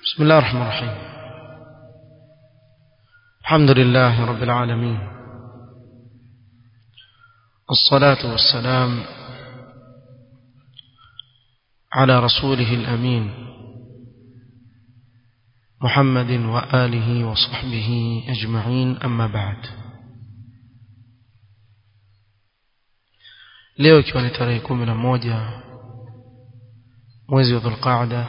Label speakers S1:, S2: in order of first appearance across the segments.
S1: بسم الله الرحمن الرحيم الحمد لله رب العالمين والصلاة والسلام على رسوله الأمين محمد وآله وصحبه أجمعين أما بعد leo ikiwa ni tarehe kumi na moja mwezi wa dhulqaada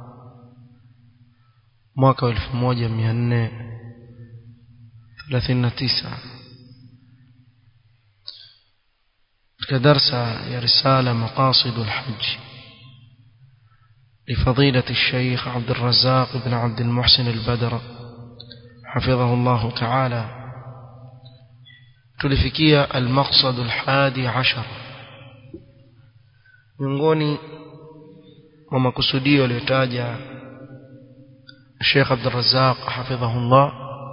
S1: mwaka wa elfu moja mia nne thelathini na tisa katika darsa ya risala maqasidu lhaji لفضيلة الشيخ عبد الرزاق بن عبد المحسن البدر حفظه الله تعالى تلفكية المقصد الحادي عشر miongoni mwa makusudio aliyotaja Sheikh Abdul Razzaq hafidhahullah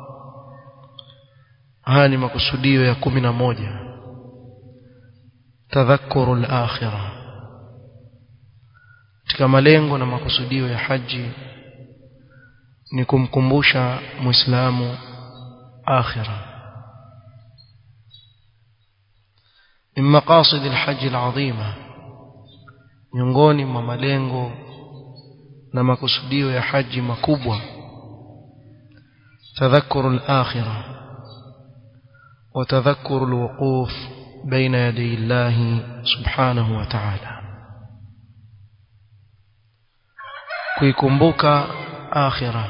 S1: haya ni makusudio ya kumi na moja tadhakuru al-akhirah katika malengo na makusudio ya haji ni kumkumbusha muislamu akhirah من مقاصد الحج العظيمه miongoni mwa malengo na makusudio ya haji makubwa tadhakkuru al-akhirah wa tadhakkuru al-wuquf baina yaday Allah subhanahu wa ta'ala kuikumbuka akhirah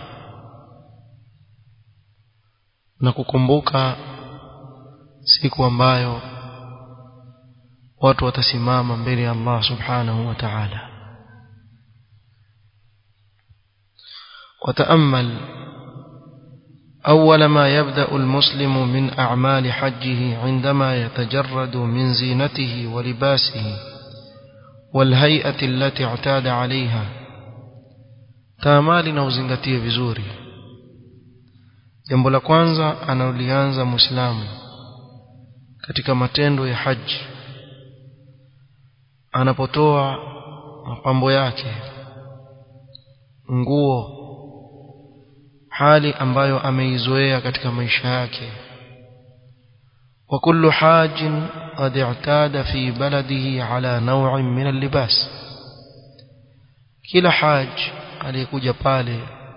S1: na kukumbuka siku ambayo watu watasimama mbele ya Allah subhanahu wa ta'ala وتأمل أول ما يبدأ المسلم من أعمال حجه عندما يتجرد من زينته ولباسه والهيئة التي اعتاد عليها تامال نوزنgatie vizuri jambo la kwanza analolianza muislamu katika matendo ya haji anapotoa mapambo yake nguo hali ambayo ameizoea katika maisha yake wa kullu hajin qad i'tada fi baladihi ala naw'in min al-libas kila haj aliyekuja pale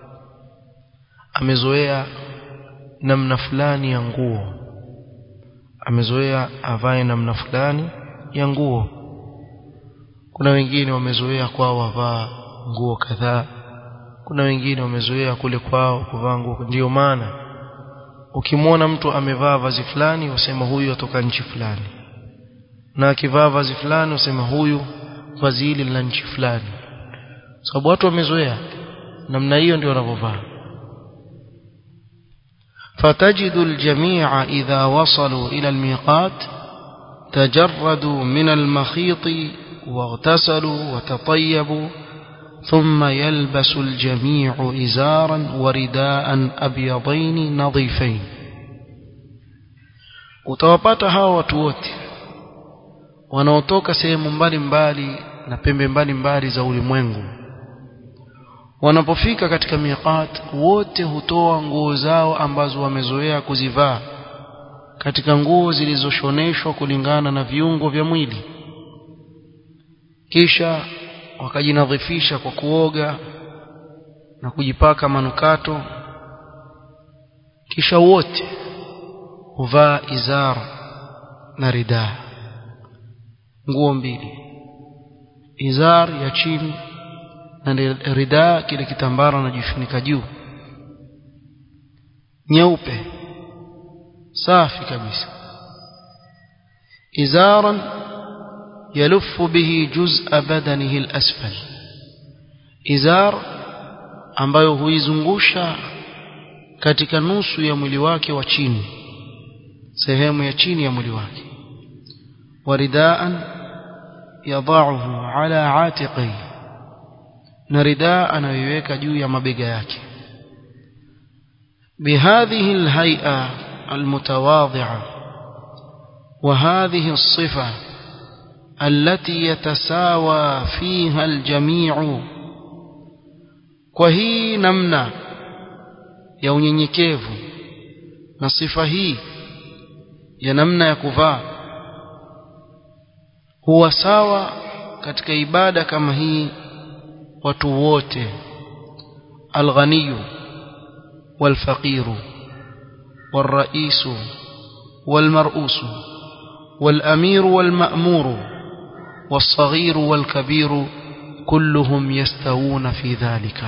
S1: amezoea namna fulani ya nguo amezoea avae namna fulani ya nguo kuna wengine wamezoea kwao wavaa nguo kadhaa kuna wengine wamezoea kule kwao kuvaa nguo ndio maana ukimwona mtu amevaa vazi fulani usema huyu atoka nchi fulani na akivaa vazi fulani usema huyu vazi hili la nchi fulani sababu watu wamezoea namna hiyo ndio wanavyovaa فتجد الجميع إذا وصلوا إلى الميقات تجردوا من المخيط واغتسلوا وتطيبوا ثم يلبس الجميع إزارا ورداء أبيضين نظيفين utawapata hawa watu wote wanaotoka sehemu mbalimbali na pembe mbalimbali za ulimwengu wanapofika katika miqat wote hutoa nguo zao ambazo wamezoea kuzivaa katika nguo zilizoshoneshwa kulingana na viungo vya mwili kisha wakajinadhifisha kwa kuoga na kujipaka manukato kisha wote huvaa izar na ridaa nguo mbili izar ya chini na ridaa kile kitambara anajifunika juu nyeupe safi kabisa izaran يلف به جزء بدنه الأسفل إزار ambayo huizungusha katika nusu ya mwili wake wa chini sehemu ya chini ya mwili wake waridaan yadauhu ala atiqi na ridaa anayoiweka juu ya mabega yake bihadhihi alhay'a almutawadhi'a wa hadhihi as-sifa التي يتساوى فيها الجميع kwa hii namna ya unyenyekevu na sifa hii ya namna ya kuvaa huwa sawa katika ibada kama hii watu wote alghaniyu walfaqiru والرئيس والمرؤوس والأمير والمأمور والصغير والكبير كلهم يستوون في ذلك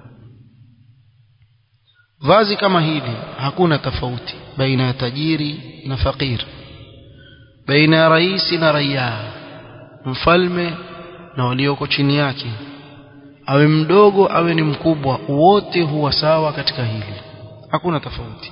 S1: vazi kama hili hakuna tofauti baina ya tajiri na fakir baina ya rais na raia mfalme na walioko chini yake awe mdogo awe ni mkubwa wote huwa sawa katika hili hakuna tofauti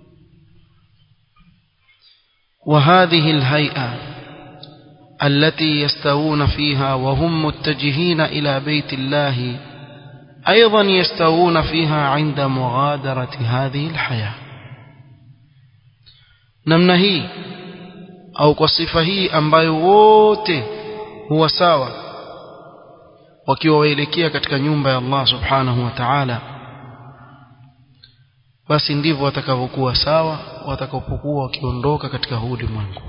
S1: وهذه الهيئة التي يستوون فيها وهم متجهين إلى بيت الله أيضا يستوون فيها عند مغادرة هذه الحياة namna hii au kwa sifa hii ambayo wote huwa sawa wakiwa waelekea katika nyumba ya Allah subhanahu wa ta'ala basi ndivyo watakavyokuwa sawa watakapokuwa wakiondoka katika huu ulimwengu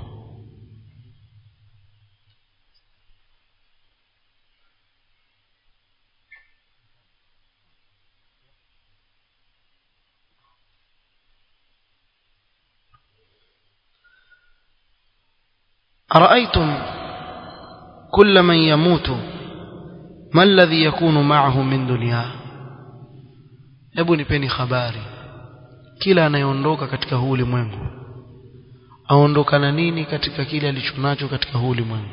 S1: أرأيتم كل من يموت ما الذي يكون معه من دنياه hebu nipeni habari kila anayeondoka katika huu ulimwengu aondoka na nini katika kile alichonacho katika huu ulimwengu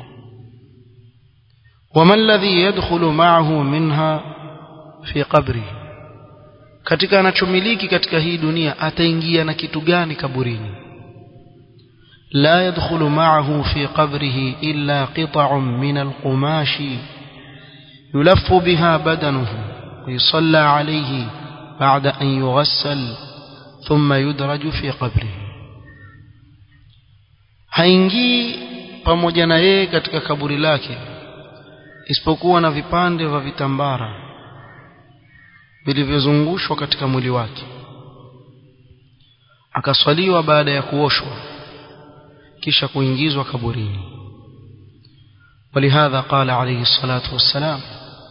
S1: wama alladhi yadkhulu ma'ahu minha fi qabri katika anachomiliki katika hii dunia ataingia na kitu gani kaburini la yadkhulu ma'ahu fi qabrihi illa qita'un min alqumashi yulaffu biha badanuhu ويصلى عليه بعد أن يغسل ثم يدرج في قبره haingii pamoja na yeye katika kaburi lake isipokuwa na vipande vya vitambara vilivyozungushwa katika mwili wake akaswaliwa baada ya kuoshwa kisha kuingizwa kaburini ولهذا قال عليه الصلاة والسلام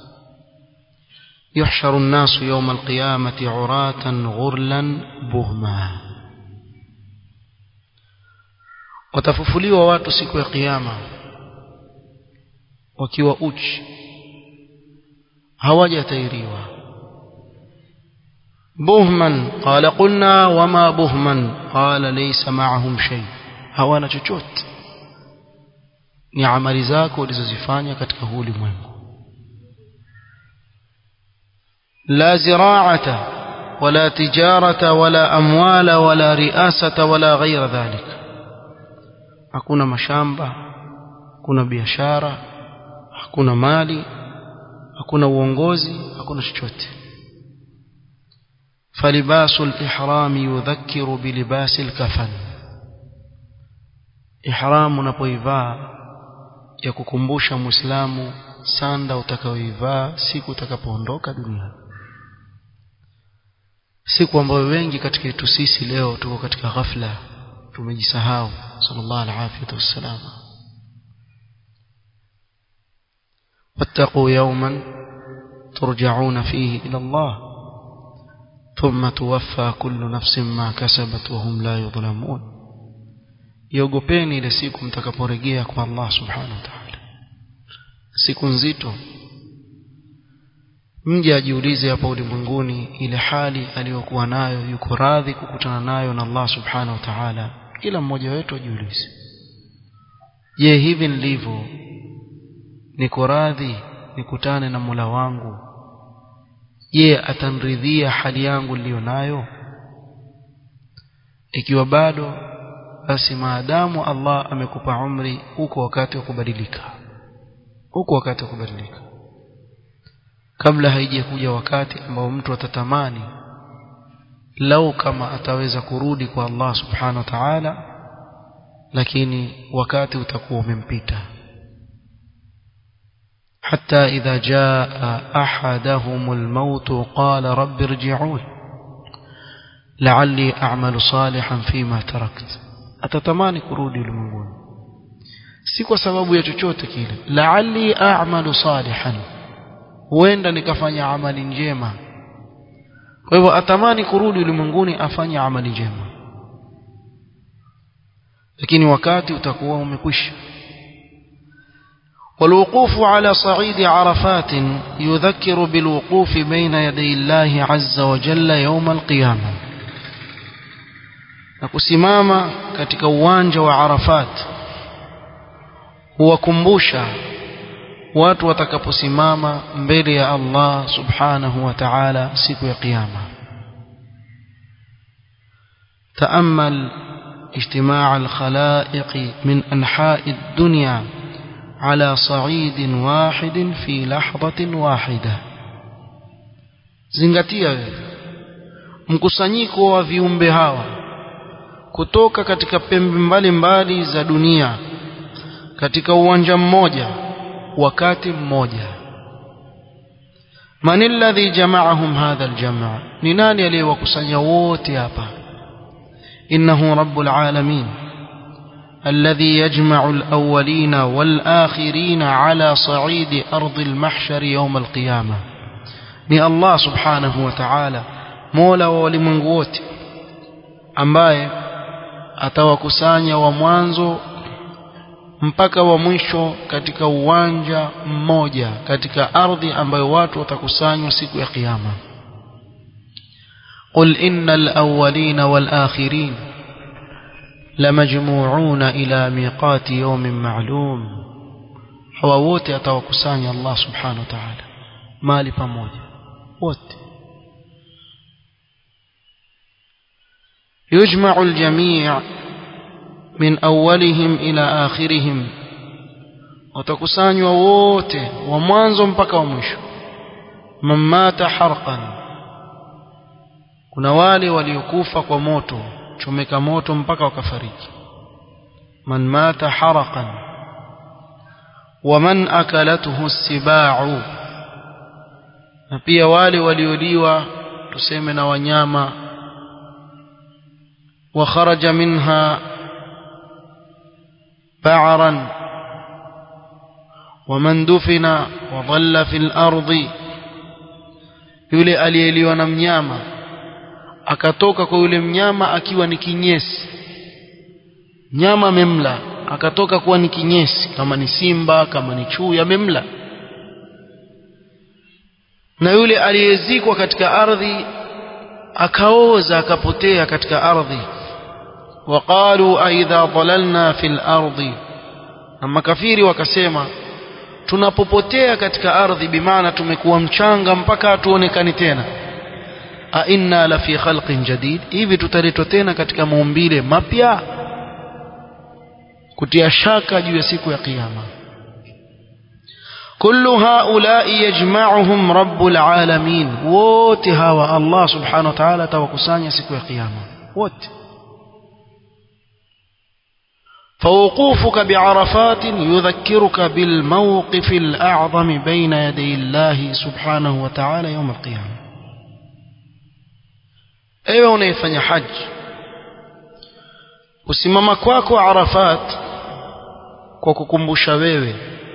S1: يحشر الناس يوم القيامة عراة غرلا بهما watafufuliwa watu siku ya kiyama wakiwa uchi hawajatairiwa buhman qala qulna wama buhman qala laysa ma'ahum shay hawana chochote ni amali zako ulizozifanya katika huu ulimwengu لا زراعة ولا تجارة ولا أموال ولا رئاسة ولا غير ذلك hakuna mashamba hakuna biashara hakuna mali hakuna uongozi hakuna chochote فلباس الإحرام يذكر بلباس الكفن إحرام unapoivaa ya kukumbusha muislamu sanda utakayoivaa siku utakapoondoka duniani siku ambayo wengi katika yetu sisi leo tuko katika ghafla tumejisahau sallallahu alaihi wasallam wattaqu yawman turja'una fihi ila Allah thumma tuwaffa kullu nafsin ma kasabat wa hum la yudhlamun iogopeni ile siku mtakaporejea kwa Allah subhanahu wa ta'ala siku nzito mje ajiulize hapa ulimwenguni ile hali aliyokuwa nayo yuko radhi kukutana nayo na Allah subhanahu wa ta'ala kila mmoja wetu ajiulize je hivi nilivyo niko radhi nikutane na Mola wangu je atanridhia hali yangu niliyo nayo ikiwa bado basi maadamu Allah amekupa umri huko wakati wa kubadilika huko wakati wa kubadilika kabla haijakuja wakati ambao mtu atatamani lau kama ataweza kurudi kwa Allah subhanahu wa ta'ala lakini wakati utakuwa umempita حتى إذا جاء أحدهم الموت قال رب ارجعون لعلي أعمل صالحا فيما تركت أتتماني كرودي لمنقون سيكو سبب يتشوت كيلا لعلي أعمل صالحا huenda nikafanya amali njema kwa hivyo atamani kurudi ulimwenguni afanye amali njema lakini wakati utakuwa umekwisha والوقوف على صعيد عرفات يذكر بالوقوف بين يدي الله عز وجل يوم القيامة نكسماما katika uwanja wa Arafat huwakumbusha watu watakaposimama mbele ya Allah subhanahu wa ta'ala siku ya kiyama تأمل اجتماع الخلائق من أنحاء الدنيا على صعيد واحد في لحظة واحدة zingatia mkusanyiko wa viumbe hawa kutoka katika pembe mbalimbali za dunia katika uwanja mmoja wakati mmoja man alladhi jama'ahum hadha aljamaa ni nani aliyewakusanya wote hapa innahu rabbul alamin الذي يجمع الأولين والآخرين على صعيد أرض المحشر يوم القيامة ni Allah subhanahu wa ta'ala mola wa walimwengu wote ambaye atawakusanya wa mwanzo mpaka wa mwisho katika uwanja mmoja katika ardhi ambayo watu watakusanywa siku ya kiyama قل إن الأولين والآخرين لمجموعون إلى ميقات يوم معلوم hawa wote atawakusanya Allah subhanahu wa ta'ala mali pamoja wote يجمع الجميع من أولهم إلى آخرهم watakusanywa wote wa mwanzo mpaka wa mwisho man mata harqan kuna wale waliokufa kwa moto chomeka moto mpaka wakafariki man mata harqan wa man akalathu sibau na pia wale walioliwa tuseme na wanyama wa kharaja minha بعرا ومن دفن وظل في الأرض yule aliyeliwa na mnyama akatoka kwa yule mnyama akiwa ni kinyesi nyama amemla akatoka kuwa ni kinyesi kama ni simba kama ni chui amemla na yule aliyezikwa katika ardhi akaoza akapotea katika ardhi وقالوا أئذا ضللنا في الأرض أما كفيري wakasema tunapopotea katika ardhi bimaana tumekuwa mchanga mpaka hatuonekani tena a inna la fi khalqin jadid hivi tutaletwa tena katika maumbile mapya kutia shaka juu ya siku ya kiyama كل هؤلاء يجمعهم رب العالمين wote hawa Allah subhanahu wa ta'ala atawakusanya siku ya kiyama wote فوقوفك بعرفات يذكرك بالموقف الأعظم بين يدي الله سبحانه وتعالى يوم القيامة ewe unayefanya haji kusimama kwako arafat kwa kukumbusha wewe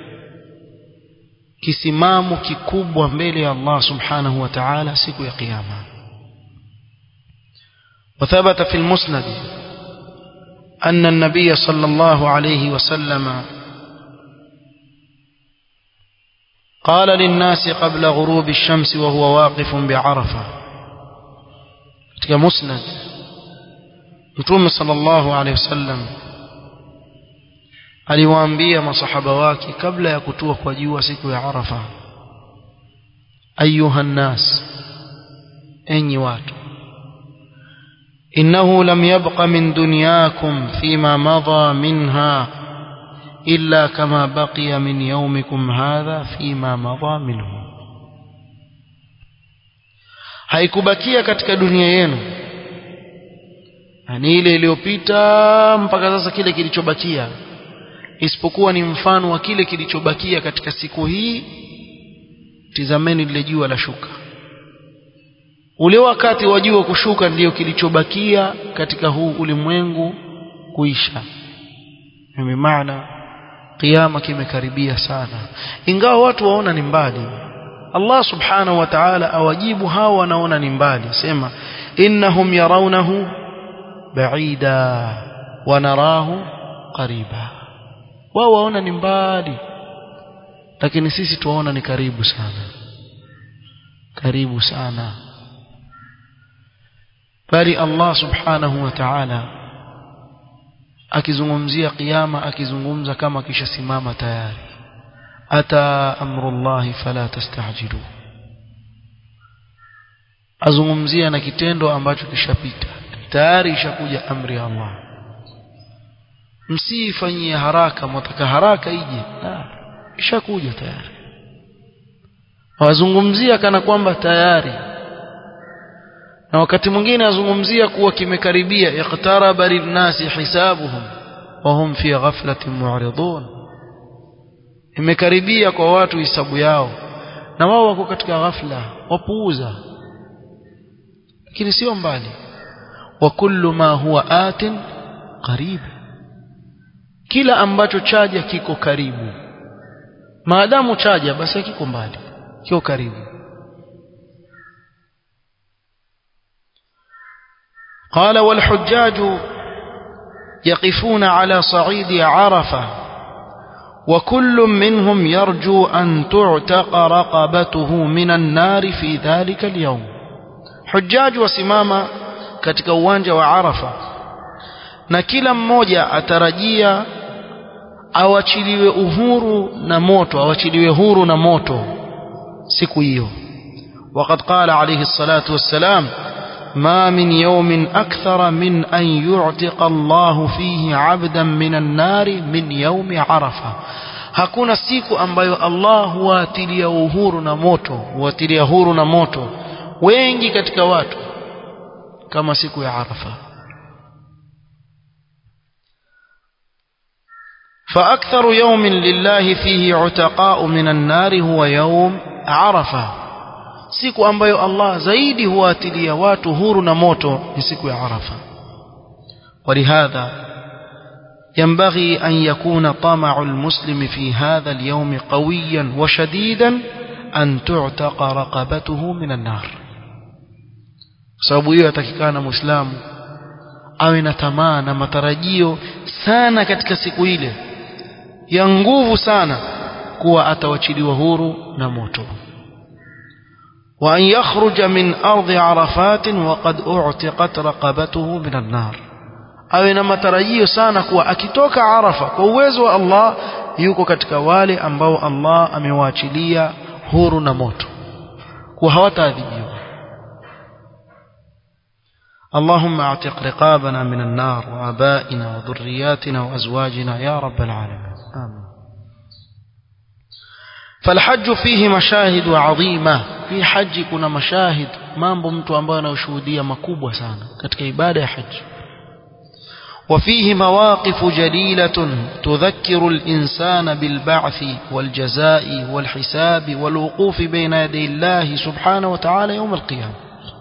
S1: kisimamo kikubwa mbele ya Allah subhanahu wa ta'ala siku ya kiyama وثبت في المسند أن النبي صلى الله عليه وسلم قال للناس قبل غروب الشمس وهو واقف بعرفة katika musnad mtume sallallahu alaihi wasallam aliwaambia masahaba wake kabla ya kutua kwa jua siku ya arafa ayuha nnas enyi watu إنه لم يبق من دنياكم فيما مضى منها إلا كما بقي من يومكم هذا فيما مضى منه haikubakia katika dunia yenu ni ile iliyopita mpaka sasa kile kilichobakia isipokuwa ni mfano wa kile kilichobakia katika siku hii tizameni lile jua la shuka ule wakati wa jua kushuka ndiyo kilichobakia katika huu ulimwengu kuisha mimi maana kiyama kimekaribia sana ingawa watu waona ni mbali Allah subhanahu wa ta'ala awajibu hao wanaona ni mbali sema innahum yarawnahu ba'ida wa narahu qariba wao waona ni mbali lakini sisi tuwaona ni karibu sana karibu sana bali Allah subhanahu wa ta'ala akizungumzia kiyama akizungumza kama kishasimama tayari ata amrullahi fala tastajilu azungumzia na kitendo ambacho kishapita tayari ishakuja amri ya Allah msifanyie haraka mwataka haraka ije ishakuja tayari wazungumzia kana kwamba tayari na wakati mwingine azungumzia kuwa kimekaribia iqtaraba linnasi hisabuhum wa hum fi ghaflatin mu'ridun imekaribia kwa watu hisabu yao na wao wako katika ghafla wapuuza lakini sio mbali wa kullu ma huwa atin qarib kila ambacho chaja kiko karibu maadamu chaja basi kiko mbali kiko karibu قال والحجاج يقفون على صعيد عرفة وكل منهم يرجو أن تعتق رقبته من النار في ذلك اليوم حجاج وسمامة katika uwanja wa Arafa na kila mmoja atarajia awachiliwe uhuru na moto awachiliwe huru na moto siku hiyo وقد قال عليه الصلاة والسلام ما من يوم أكثر من أن يعتق الله فيه عبدا من النار من يوم عرفة hakuna siku ambayo Allah huatilia uhuru na moto huatilia huru na moto wengi katika watu kama siku ya Arafa فأكثر يوم لله فيه عتقاء من النار هو يوم عرفة siku ambayo Allah zaidi huatilia watu huru na moto ni siku ya Arafa ولهذا ينبغي أن يكون طمع المسلم في هذا اليوم قويا وشديدا أن تعتق رقبته من النار sababu hiyo atakikana muislamu awe na tamaa na matarajio sana katika siku ile ya nguvu sana kuwa atawachiliwa huru na moto وأن يخرج من أرض عرفات وقد أعتقت رقبته من النار awe na matarajio sana kuwa akitoka Arafa kwa uwezo wa Allah yuko katika wale ambao Allah amewaachilia huru na moto kuwa hawataadhibiwa اللهم اعتق رقابنا من النار وآبائنا وذرياتنا وأزواجنا يا رب العالمين آمين فالحج فيه مشاهد عظيمة في حج كنا مشاهد mambo mtu ambaye anashuhudia makubwa sana katika ibada ya haji وفيه مواقف جليلة تذكر الإنسان بالبعث والجزاء والحساب والوقوف بين يدي الله سبحانه وتعالى يوم القيامة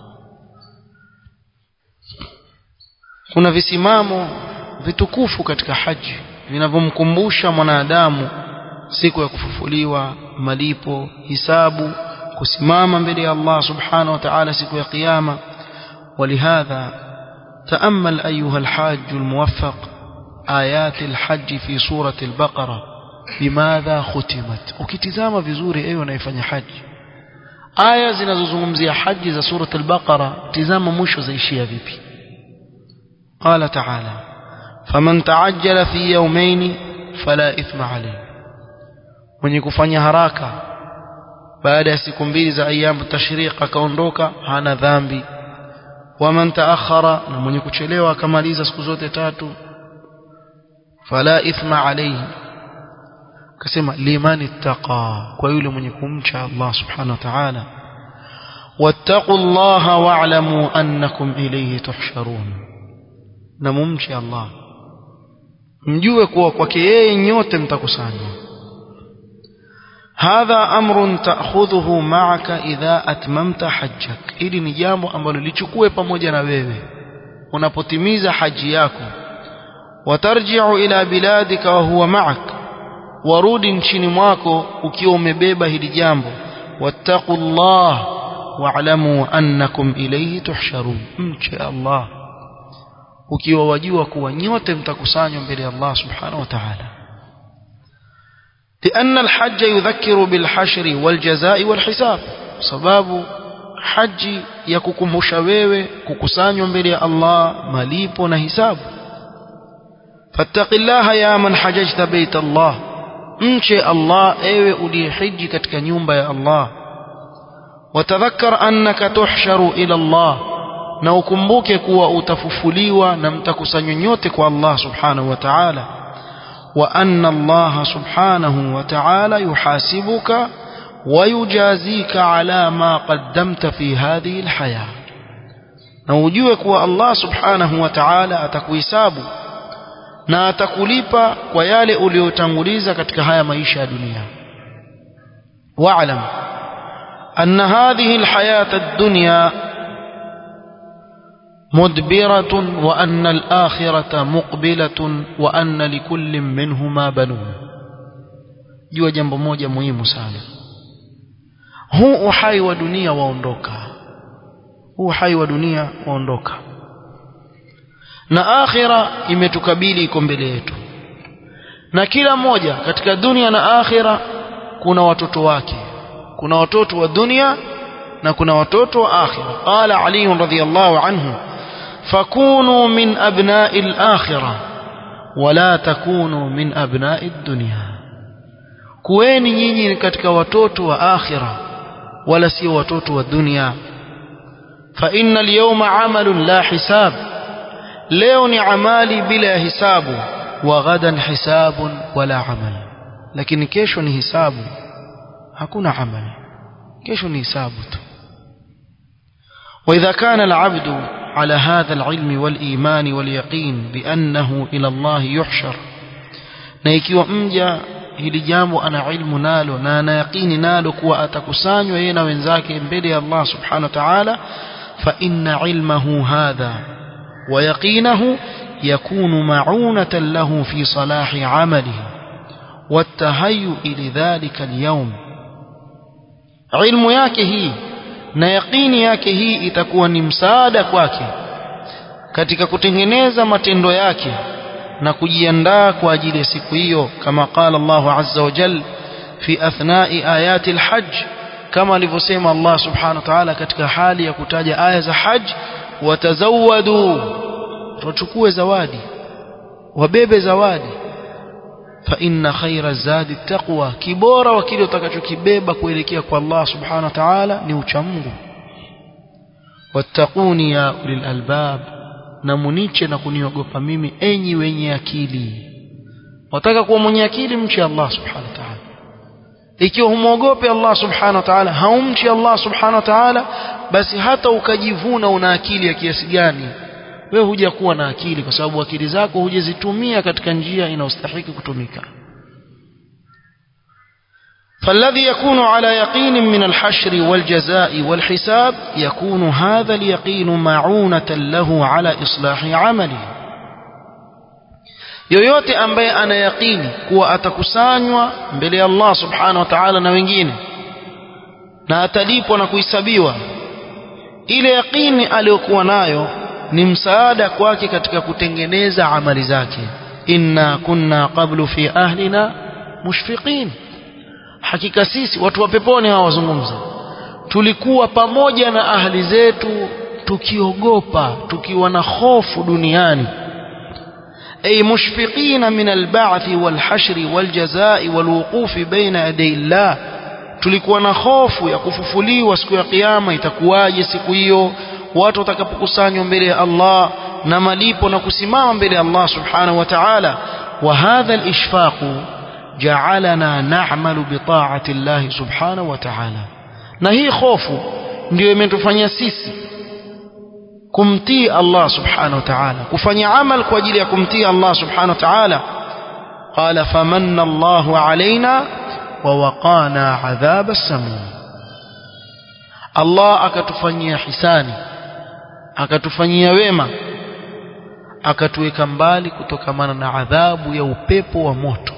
S1: kuna visimamo vitukufu katika haji vinavyomkumbusha mwanadamu siku ya kufufuliwa malipo hisabu kusimama mbele ya Allah subhanahu wa ta'ala siku ya kiyama ولهذا تأمل أيها الحاج الموفق آيات الحج في سورة البقرة بماذا ختمت ukitizama vizuri ewe unayefanya haji aya zinazozungumzia haji za surat al-Baqara tizama mwisho zaishia vipi قال تعالى فمن تعجل في يومين فلا إثم عليه mwenye kufanya haraka baada ya siku mbili za ayamu tashriq akaondoka hana dhambi waman taakhara na mwenye kuchelewa akamaliza siku zote tatu fala ithma alayhi akasema liman ittaqa kwa yule mwenye kumcha Allah subhanahu wa ta'ala wattaqullaha wa'lamu annakum ilayhi tuhsharun na mumche Allah mjue kuwa kwake yeye nyote mtakusanywa hadha amrun ta'khudhuhu ma'aka idha atmamta hajjak ili ni jambo ambalo lichukue pamoja na wewe unapotimiza haji yako watarji'u ila biladika wa huwa ma'ak warudi nchini mwako ukiwa umebeba hili jambo wattaqullah wa'lamu annakum ilayhi tuhsharun mche Allah ukiwa wajua kuwa nyote mtakusanywa mbele ya Allah subhanahu wa ta'ala لأن الحج يذكر بالحشر والجزاء والحساب سبب حج يككمش wewe kukusanywa mbele ya Allah malipo na hisabu فاتق الله يا من حججت بيت الله mche Allah ewe uliyehiji katika nyumba ya Allah watadhakkar annaka tuhsharu ila Allah na ukumbuke kuwa utafufuliwa na mtakusanywa nyote kwa Allah subhanahu wa ta'ala wa anna Allah subhanahu wa ta'ala yuhasibuka wayujazika ala ma qaddamta fi hadhihi alhaya na ujue kuwa Allah subhanahu wa ta'ala atakuhesabu na atakulipa kwa yale uliyotanguliza katika haya maisha ya dunia wa'lam anna hadhihi alhayata ad-dunya مدبرة وأن الآخرة مقبلة وأن لكل منهما بنون jua jambo moja muhimu sana huu uhai wa dunia waondoka huu uhai wa dunia waondoka na akhira imetukabili iko mbele yetu na kila mmoja katika dunia na akhira kuna watoto wake kuna watoto wa dunia na kuna watoto wa akhira qala ali radhiyallahu anhu fakunu min abna'i al-akhirah wala takunu min abna'i ad-dunya kuweni nyinyi katika watoto wa akhira wala sio watoto wa dunia fa inna al-yawma 'amalun la hisab leo ni amali bila ya hisabu wa ghadan hisabun wala amal lakini kesho ni hisabu hakuna amali kesho ni hisabu tu وإذا كان العبد على هذا العلم والإيمان واليقين بأنه إلى الله يحشر na ikiwa mja hili jambo ana ilmu nalo na ana yaqini nalo kuwa atakusanywa yeye na wenzake mbele ya Allah subhanahu wa ta'ala fa inna ilmahu hadha wa yaqinahu yakunu ma'unatan lahu fi salahi 'amalihi والتهيؤ لذلك اليوم ilmu yake hii na yaqini yake hii itakuwa ni msaada kwake katika kutengeneza matendo yake na kujiandaa kwa ajili ya siku hiyo kama qala Allah azza wa jal fi athnai ayati alhajj kama alivyosema Allah subhanahu wa ta'ala katika hali ya kutaja aya za hajj watazawadu tuchukue zawadi wabebe zawadi fa inna khaira zadi taqwa kibora wa kile utakachokibeba kuelekea kwa Allah subhanahu wa ta'ala ni uchamungu wattaquni ya ulil albab na muniche na kuniogopa mimi enyi wenye akili wataka kuwa mwenye akili mche Allah subhanahu wa ta'ala ikiwa humwogope Allah subhanahu wa ta'ala haumchi Allah subhanahu wa ta'ala basi hata ukajivuna una akili ya kiasi gani wewe huja kuwa na akili kwa sababu akili zako hujazitumia katika njia inayostahili kutumika فالذي يكون على يقين من الحشر والجزاء والحساب يكون هذا اليقين معونة له على إصلاح عمله yoyote ambaye ana yaqini kuwa atakusanywa mbele ya Allah subhanahu wa ta'ala na wengine na atalipwa na kuhesabiwa ile yaqini aliyokuwa nayo ni msaada kwake katika kutengeneza amali zake inna kunna qablu fi ahlina mushfiqin hakika sisi watu wa peponi hawa wazungumza tulikuwa pamoja na ahli zetu tukiogopa tukiwa na hofu duniani ay mushfiqina min alba'thi walhashri waljazai walwuqufi baina yaday Allah tulikuwa na hofu ya kufufuliwa siku ya kiyama itakuwaje siku hiyo watu watakapokusanywa mbele ya Allah na malipo na kusimama mbele ya Allah subhanahu wa ta'ala wa hadha al-ishfaq ja'alana na'malu bi ta'ati Allah subhanahu wa ta'ala na hii hofu ndio imetufanya sisi kumtii Allah subhanahu wa ta'ala kufanya amal kwa ajili ya kumtii Allah subhanahu wa ta'ala qala famanna Allahu alaina ووقانا عذاب السموم Allah akatufanyia hisani akatufanyia wema akatuweka mbali kutokamana na adhabu ya upepo wa moto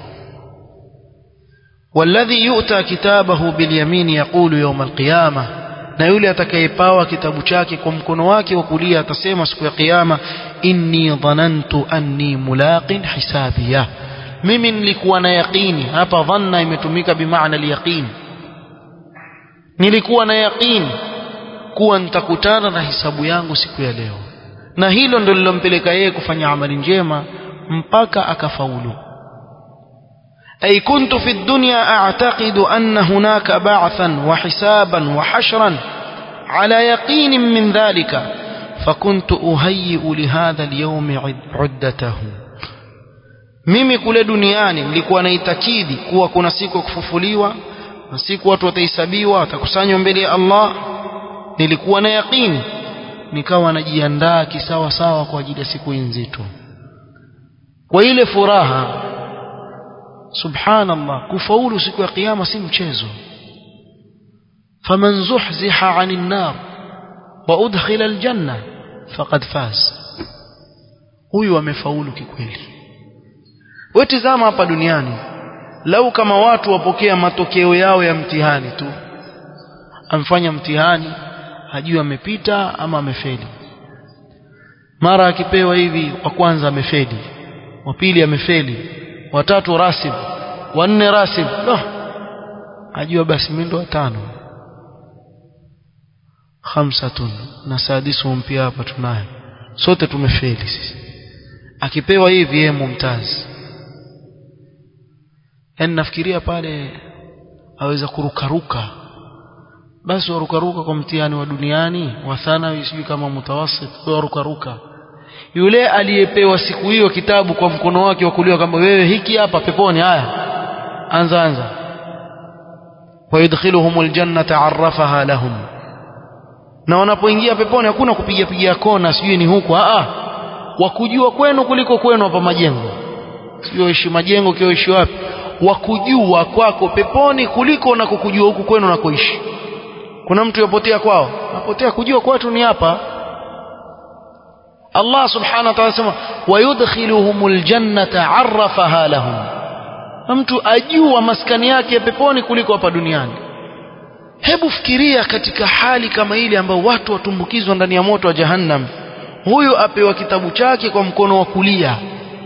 S1: والذي يؤتى كتابه باليمين يقول يوم القيامة na yule atakayepawa kitabu chake kwa mkono wake wa kulia atasema siku ya kiyama inni dhanantu anni mulaqin hisabiya mimi nilikuwa na yaqini hapa dhanna imetumika bimaana al-yaqin nilikuwa na yaqini kuwa nitakutana na hisabu yangu siku ya leo na hilo ndilo lilompeleka yeye kufanya amali njema mpaka akafaulu أي كنت في الدنيا أعتقد أن هناك بعثا وحسابا وحشرا على يقين من ذلك فكنت أهيئ لهذا اليوم عدته mimi kule duniani nilikuwa naitakidi kuwa kuna siku ya kufufuliwa na siku watu watahesabiwa watakusanywa mbele ya Allah nilikuwa na yaqini nikawa najiandaa kisawa sawa kwa ajili ya siku nzito kwa ile furaha subhanallah kufaulu siku ya kiyama si mchezo faman zuhziha 'anil nar wa udkhila aljanna faqad faz huyu amefaulu kikweli wewe tazama hapa duniani lau kama watu wapokea matokeo yao ya mtihani tu amfanya mtihani hajui amepita ama amefeli mara akipewa hivi wa kwanza amefeli wa pili amefeli watatu rasib wanne rasib no ajua basi mimi ndo watano khamsatun na sadisu mpya hapa tunayo sote tumefeli sisi akipewa hivi yeye mumtazi yani nafikiria pale aweza kurukaruka basi warukaruka kwa mtihani wa duniani wa thanawi sijui kama mutawasit warukaruka yule aliyepewa siku hiyo kitabu kwa mkono wake wa kulia kama wewe hiki hapa peponi haya anza anza wayudkhiluhum aljannata arrafaha lahum na wanapoingia peponi hakuna kupiga piga kona sijui ni huko a wakujua kwenu kuliko kwenu hapa majengo sio ishi majengo kio ishi wapi wakujua kwako peponi kuliko na kukujua huku kwenu na kuishi kuna mtu yopotea kwao apotea kujua kwetu ni hapa Allah subhanahu wa ta'ala sema wayudkhiluhumul jannata arrafaha lahum mtu ajua maskani yake peponi kuliko hapa duniani hebu fikiria katika hali kama ile ambayo watu watumbukizwa ndani ya moto wa jahannam huyu apewa kitabu chake kwa mkono wa kulia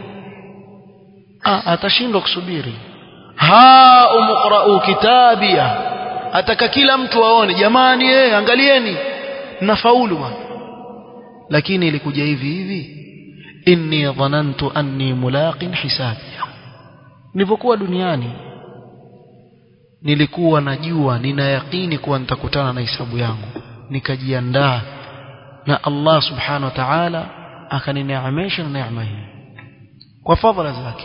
S1: ah, atashindwa kusubiri ha umqra'u kitabia ataka kila mtu aone jamani eh angalieni nafaulu bwana lakini ilikuja hivi hivi inni dhanantu anni mulaqin hisabi nilipokuwa duniani nilikuwa najua nina yakini kuwa nitakutana na hisabu yangu nikajiandaa na Allah subhanahu wa ta'ala akanineemesha na neema hii kwa fadhila zake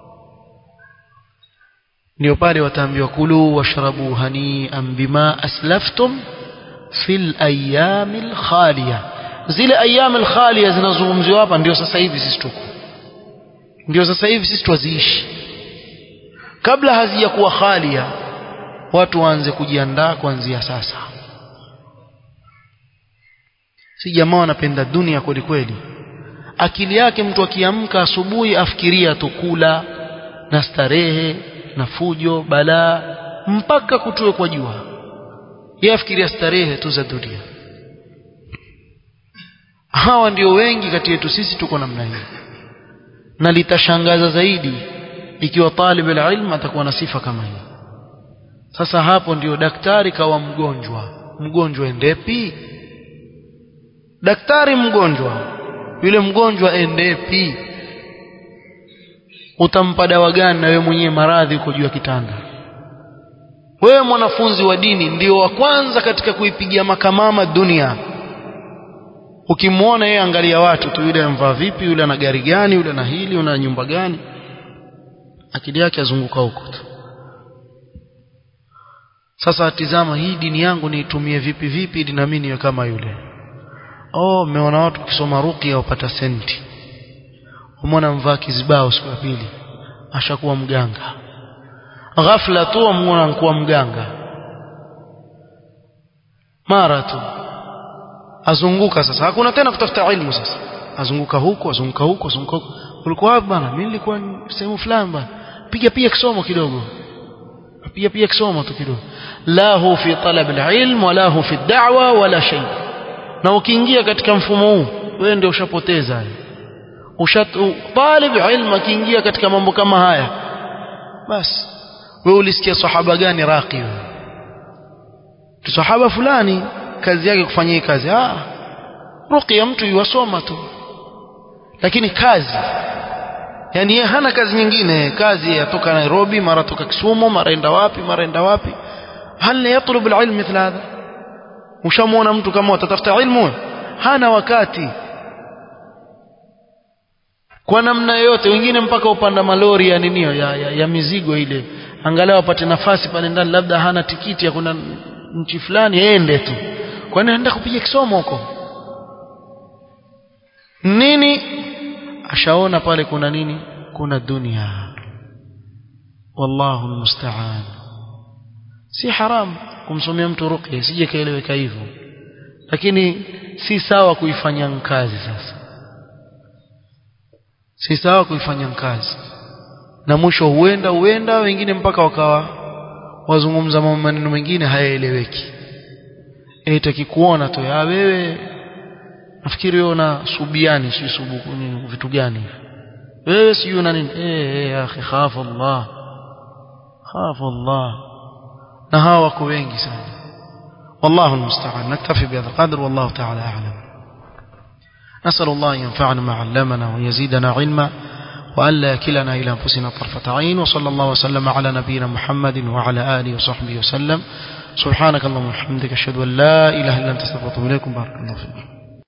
S1: ndio pale wataambiwa kulu washrabu hani'an bima aslaftum fil ayyamil khaliya zile ayyamil khaliya zinazungumziwa hapa ndio sasa hivi sisi tuko ndio sasa hivi sisi twaziishi kabla hazijakuwa khalia watu waanze kujiandaa kuanzia sasa si jamaa wanapenda dunia kweli kweli akili yake mtu akiamka asubuhi afikiria tu kula na starehe na fujo balaa mpaka kutue kwa jua yeye afikiria starehe tu za dunia hawa ndio wengi kati yetu sisi tuko namna hii na litashangaza zaidi ikiwa talib ilm atakuwa na sifa kama hii sasa hapo ndio daktari kawa mgonjwa mgonjwa endepi daktari mgonjwa yule mgonjwa endepi utampa dawa gani na wewe mwenyewe maradhi uko juu ya kitanda wewe mwanafunzi wa dini ndio wa kwanza katika kuipigia makamama dunia ukimwona yeye angalia watu tu yule amvaa vipi yule ana gari gani yule ana hili yule ana nyumba gani akili yake azunguka huko tu sasa tizama hii dini yangu niitumie vipi vipi ili nami niwe kama yule oh mmeona watu kusoma ruqya wapata senti umeona mvaa kizibao siku ya pili ashakuwa mganga ghafla tu amuona kuwa mganga mara tu azunguka sasa hakuna tena kutafuta ilmu sasa azunguka huko azunguka huko azunguka huko ulikuwa wapi bana mimi nilikuwa sehemu fulani bana piga pia kisomo kidogo piga pia kisomo tu kidogo la hu fi talab alilm wala hu fi da'wa wala shay na ukiingia katika mfumo huu wewe ndio ushapoteza ushat talib ilm akiingia katika mambo kama haya basi wewe ulisikia sahaba gani raqi wewe sahaba fulani kazi yake kufanyia hii kazi ah ruqya mtu yuwasoma tu lakini kazi yani yeye hana kazi nyingine kazi yatoka Nairobi mara toka Kisumu mara enda wapi mara enda wapi hal yatlub alilm mithla hadha ushamuona mtu kama atatafuta ilmu hana wakati kwa namna yote wengine mpaka upanda malori ya ninio ya, ya, ya mizigo ile angalau apate nafasi pale ndani labda hana tikiti ya kuna nchi fulani ende tu kwani anaenda kupiga kisomo huko nini ashaona pale kuna nini kuna dunia wallahu almusta'an si haram kumsomea mtu ruqya sije kaeleweka hivyo lakini si sawa kuifanya kazi sasa si sawa kuifanya kazi na mwisho huenda huenda wengine mpaka wakawa wazungumza maneno mengine hayaeleweki eti akikuona tu ya wewe nafikiri wewe una subiani si subuku nini vitu gani wewe si una nini eh eh akhi khafu Allah khafu Allah na hawa wako wengi sana والله المستعان نكتفي بهذا القدر والله تعالى أعلم نسأل الله أن ينفعنا ما علمنا ويزيدنا علما وألا يكلنا إلى أنفسنا طرفة عين وصلى الله وسلم على نبينا محمد وعلى آله وصحبه وسلم سبحانك اللهم وبحمدك أشهد أن لا إله إلا أنت استغفرك وأتوب إليكم بارك الله فيكم